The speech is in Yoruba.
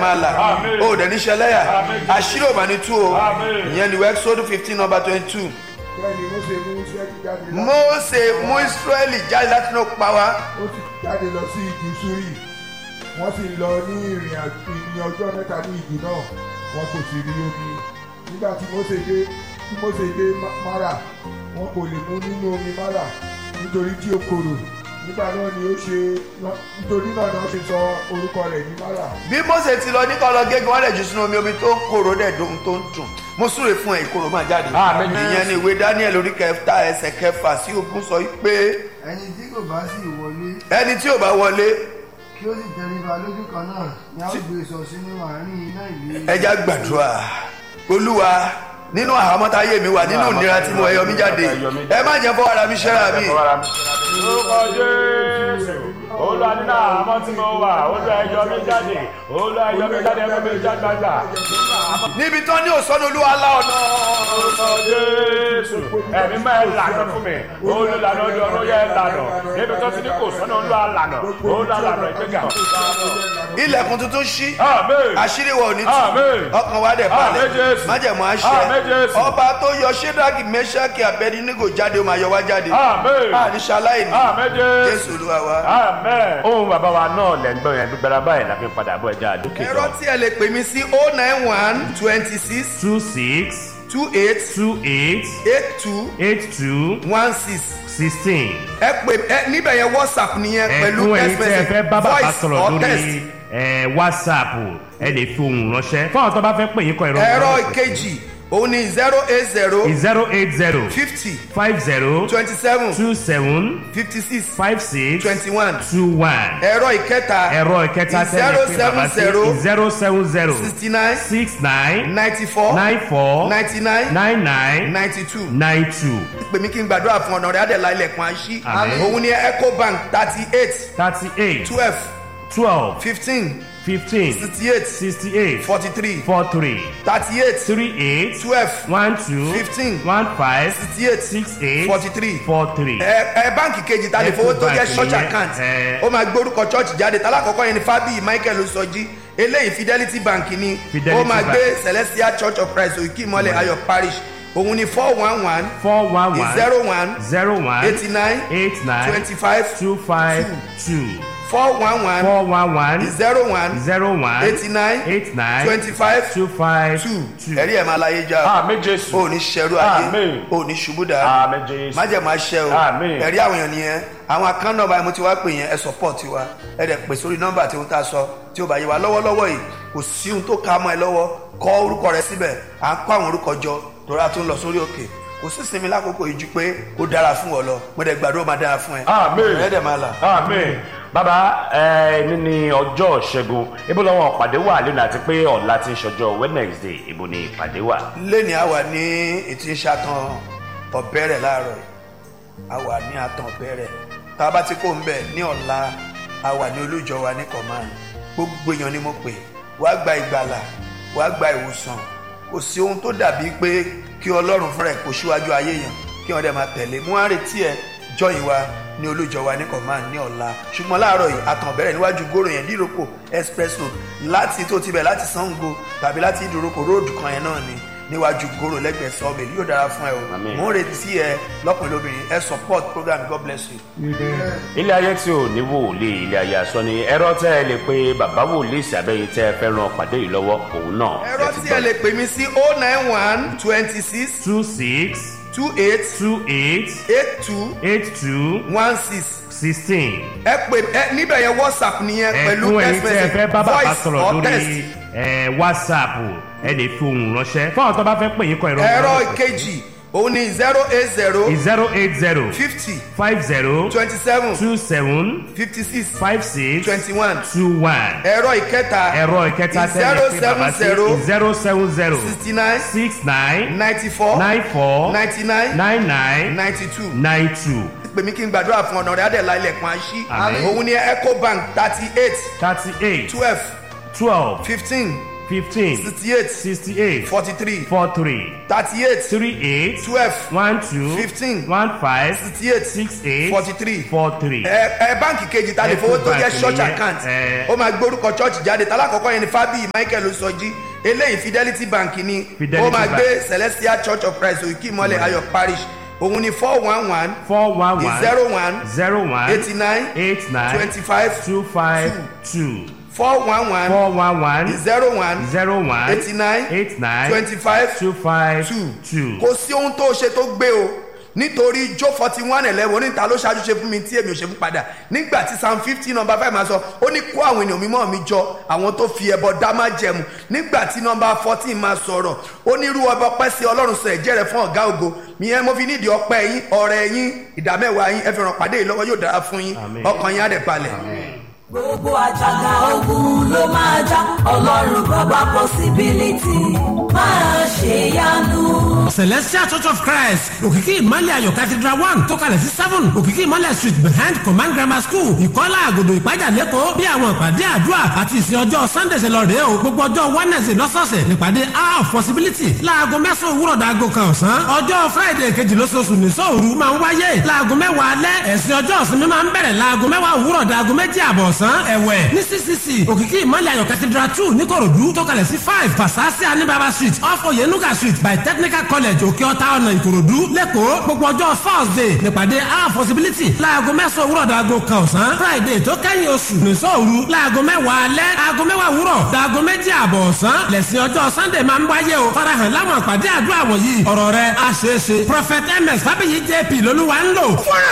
máa là Àmín. ó dẹ̀ níṣẹ́ lẹ́yà Àmín. àṣírí ò bá ní tú o Àmín. ìyẹn ni wẹ́ẹ́ sódù fifteen number twenty two bẹ́ẹ̀ ni Mósè mú Ísírẹ́lì jáde láti Mósè mú Ísírẹ́lì jáde láti inú pa wá ó sì jáde lọ sí igi Súrì wọ́n sì lọ ní ìrìn àjò ní ọjọ́ mẹ́ta ní igi náà wọn kò sì rí omi nígbà tí Mósè dé tí Mósè dé Ma- Márà wọn kò lè mú nínú omi Márà nítorí tí ó korò nígbà náà ni ó ṣe nítorí náà ni wọ́n ṣe sọ orúkọ rẹ̀ ní Márà. bí Mósè ti lọ ní kọlọ gégé wọn lè jù sínú omi omi tó ń korò dẹ̀ dùn tó ń dùn mo súre fún ẹ ìkorò máa jáde Àmín. ìyẹn ni ìwé Daniel orí kẹta ẹsẹ̀ kẹfà sí ogún sọ pé ẹni tí kò bá sì wọlé ẹni tí ò bá wọlé kí ó sì tẹríba lójú kan náà ni a ó gbé sọ sínú àárín iná ìlú ẹja gbàdúrà olúwa nínú àhámọ́táyé mi wà nínú ìnira tí mo ẹyọ mi jáde ẹ má jẹ́ fọwọ́ ara mi ṣẹ́ra mi Orúkọ Jésù. Olúwa nínú àmọ́ tí mo wà, Olúwa ẹ yọ mí jáde, Olúwa ẹ yọ mí jáde, ẹ mú mi jáde gbàgbà. níbi tán ní òsánú olúwa lá ọ̀nà Orúkọ Jésù. Ẹ̀mí máa ń lànà fún mi. Olùlànà ojú ọ̀run yẹ lànà. Níbi tó ti ní kò sọ́nà Olúwa lànà. Olúwa lànà ìgbéga. ilẹ̀kùn tuntun ṣí Àmín. àṣírí wa ò ní tú Àmín. ọkàn wa dẹ̀ balẹ̀ Àmín Jésù. májẹ̀mú Àmín àṣẹ Jésù. ọba tó yọ ṣédáàgì mẹ́ṣáàkì abẹ́dínígò jáde ó máa yọ wá jáde Àmín. àníṣe aláìní Àmín Jésù. jésù olúwa wa. Amen. Ohun bàbá wa náà lẹ̀ ń gbọ́ yẹn gbígbára báyìí la fi ń padà bọ̀ ẹja àdókè ẹ̀rọ náà. tí ẹ lè pè mí sí o nine one twenty six two six two eight two eight eight two eight two one six sixteen. ẹ pè ẹ níbẹ̀ yẹn whatsapp nìyẹn pẹ̀lú ẹ̀kún ẹ̀yin text tí ẹ fẹ́ bá message bàbá voice sọ̀rọ̀ or text. lórí ẹ̀, whatsapp ẹ lè fi ohùn ránṣẹ́ fún àwọn tó bá fẹ́ pè yín kọ ìrọ̀ ẹ̀rọ ìkejì òun ni zero eight zero zero eight zero fifty five zero twenty seven two seven fifty six five six twenty one two one ẹ̀rọ ìkẹta ẹ̀rọ ìkẹta tẹ́lẹ̀ pé bàbá sí zero seven zero sixty nine six nine ninety four nine four ninety nine nine nine ninety two nine two pè mí kí n gbàdúrà fún ọ̀nà rẹ̀ adẹ̀lá ilẹ̀kùn àṣí Àmín. òun ni ecobank thirty eight thirty eight twelve twelve fifteen fifteen sixty eight sixty eight forty three four three thirty eight three eight twelve one two Fifteen. one five sixty eight six eight forty three four three. ẹ ẹ báǹkì kejì ta lè fowó tó jẹ Ecobank church yẹn, account ẹ. ó máa gbórúkọ church jáde tálákọ̀ọ́kọ́ yẹn ni fábíyì michael sọjí eléyìí fidelity bank ni Fidelity ó máa Bank. gbé celestial church of christ òkè ìmọ̀lẹ̀ ayọ̀ parish òun ni four one one four one one zero one zero one eighty nine eight nine twenty five two five two four one one four one one zero one zero one eighty nine eight nine twenty five two five two two. ẹ̀rí ẹ̀ máa láyé já Àmín Jésù. o ò ní ṣẹrú ayé Àmín. o ò ní ṣubú dá Àmín Jésù. májẹ̀mú aṣẹ́ o Àmín. ẹ̀rí àwọn èèyàn nìyẹn àwọn account number mo ti wá pè yẹn ẹ support wa ẹ dẹ̀ pè sórí nọ́mbà tí ó ta sọ tí ó bá yẹ wa lọ́wọ́lọ́wọ́ yìí kò sí ohun tó ká mọ́ ẹ lọ́wọ́ kọ orúkọ rẹ síbẹ̀ à ń kọ́ àwọn orúkọ jọ tóra tó ń lọ sórí òkè kò sí sinmi lákòókò yìí ju pé kó dára fún ọ lọ mo dẹ̀ gbàdúrà ó máa dára fún ẹ Àmín. ẹ dẹ̀ máa là. Àmín. Bàbá ẹ ní ní ọjọ́ ṣẹ́gun ibo lọ́wọ́ ìpàdé wà lónìí àti pé ọ̀la ti ń ṣọjọ́ Wednesday ibo ni ìpàdé wà. lẹ́ni àwa ní ètí ń ṣàtàn ọ̀bẹ̀rẹ̀ láàárọ̀ yìí àwa ní àtàn ọ̀bẹ̀rẹ̀ tá a bá ti kó ń bẹ̀ ní ọ̀la àwa ní olújọ wa ní command gbogbo èèyàn ni mo pè wá gba ìgbàlà wá gba ìwòsàn kò sí ohun tó dàbí pé kí ọlọ́run fúnra ẹ̀ kó síwájú ayé yàn kí wọ́n dẹ̀ máa tẹ̀lé mú wá retí ẹ jọyìn wa ní olújọ wa ní command ní ọ̀la ṣùgbọ́n láàárọ̀ yìí àtàn ọ̀bẹ̀rẹ̀ níwájú gòrò yẹn díròkò express road láti tó ti bẹ̀ láti sango tàbí láti ìdúrókò róòdù kan yẹn náà ni níwájú gòrò lẹ́gbẹ̀ẹ́ sọ́ọ̀bẹ̀ yóò dára fún ẹ o Àmín. mò ń retí ẹ lọ́kùnrin lóbìnrin ẹ support program god bless you. ilé ayé tí ò ní wòlíì ilé ayé asọ ni ẹ̀rọ tẹ́ ẹ lè pe bàbá wòlíì sàbẹ̀yìn tẹ́ ẹ fẹ́ ran pàdé yìí lọ́wọ́ òun náà. ẹ̀rọ tí ẹ lè pè mí sí o nine one twenty six two six two eight two eight eight two eight two one six sixteen. ẹ pè ẹ níbẹ̀ yẹn whatsapp nìyẹn pẹ̀lú ẹ̀kún ẹ̀yin text tí ẹ fẹ́ bá message bàbá voice sọ̀rọ̀ or text. lórí ẹ̀, whatsapp ẹ lè fi ohùn ránṣẹ́ fún àwọn tó bá fẹ́ pè yín kọ ìrọ̀ ẹ̀rọ ìkejì òun ni zero eight zero zero eight zero fifty five zero twenty seven two seven fifty six five six twenty one two one. ẹ̀rọ ìkẹta ẹ̀rọ ìkẹta tẹ́lẹ̀ pé bàbá sí zero seven zero sixty nine six nine ninety four nine four ninety nine nine nine ninety two nine two pè mí kí n gbàdúrà fún ọ̀nà rẹ̀ adẹ̀lá ilẹ̀kùn àṣí Àmín. òun ni ecobank thirty eight thirty eight twelve twelve fifteen fifteen sixty eight sixty eight forty three four three thirty eight three eight twelve one two Fifteen. one five sixty eight six eight forty three four three. ẹ ẹ báǹkì kejì ta lè fowó tó jẹ Ecobank church nìyẹn, account ẹ. ó máa gbórúkọ church jáde tálákọ̀ọ́kọ́ yẹn ni fábíyì michael sọjí eléyìí fidelity bank ni Fidelity ó máa Bank. gbé celestial church of christ òkè ìmọ̀lẹ̀ ayọ̀ parish òun ni four one one four one one zero one zero one eighty nine eight nine twenty five two five two four one one four one one zero one zero one eighty nine eight nine twenty five two five two two. kò sí ohun tó ṣe tó gbé o nítorí jó forty one eleven oníta ló ṣáájú ṣe fún mi tí èmi ò ṣe fún padà nígbà tí psalm fifty number five máa sọ ó ní kó àwọn ènìyàn mímọ́ mi jọ àwọn tó fi ẹbọ dá má jẹmu nígbà tí number fourteen máa sọ̀rọ̀ ó ní irú ọba ọpẹ́ sí ọlọ́run sọ ẹ̀jẹ̀ rẹ̀ fún ọ̀gá ògo ìyẹn mo fi nídìí ọpẹ́ yín ọ̀rẹ́ yín ìdámẹ́wàá yín ẹ fi ràn pàdé yìí lọ́wọ́ yóò dára fún yín Àmín. ọkàn yín á dẹ̀ balẹ̀. gbogbo àjàgà ogun ló máa já ọlọ́run bàbá possibility máa ṣe yanu. celestial church of christ òkìkí ìmọ̀lẹ̀ ayọ̀ cathedral one tó kalẹ̀ sí seven òkìkí ìmọ̀lẹ̀ street behind command grammar school ìkọ́lá àgòdò ìpájà lẹ́kọ̀ọ́ bí àwọn ìpàdé àdúrà àti ìsìn ọjọ́ sunday ṣe lọ rèé o gbogbo ọjọ́ wednesday lọ́sọ̀ọ̀sẹ̀ nípàdé hour of possibility láago mẹ́sàn-án òwúrọ̀ dàgò kan ọ̀sán ọjọ́ friday kejì lóṣooṣù ní sóòru máa ń wáyé láago mẹ́wàá alẹ́ ẹ̀sìn ọjọ́ ìsinmi máa ń bẹ̀rẹ̀ láago mẹ́wàá òwúrọ̀ dàgò méjì àbọ̀ ọ̀sán ẹ̀wẹ̀ ní ccc òkìkí ìmọ̀lẹ̀ ayọ̀ cathedral two níkòròdú tó kalẹ̀ sí five fasasi anibaba street off oyenuga street by technical college òkè ọ̀tá ọ̀nà ìkòròdú lẹ́kọ̀ọ́ gbogbo ọjọ́ thursday nípàdé our possibility láago mẹ́sàn-án òwúrọ̀ dàgò kan ọ̀sán friday tó kẹ́yìn oṣù nìṣọ́ òru láago mẹ́wàá alẹ́ aago mẹ́wàá òwúrọ̀ dàgò méjì àbọ̀ ọ̀sán lẹ́sìn ọjọ́ sunday máa ń wáyé o farahàn láwọn àpàdé àdúrà wọ̀nyí ọ̀rọ̀ rẹ̀ àṣeéṣe prophet ms fábíyì jp lolúwa ń lò. fúnra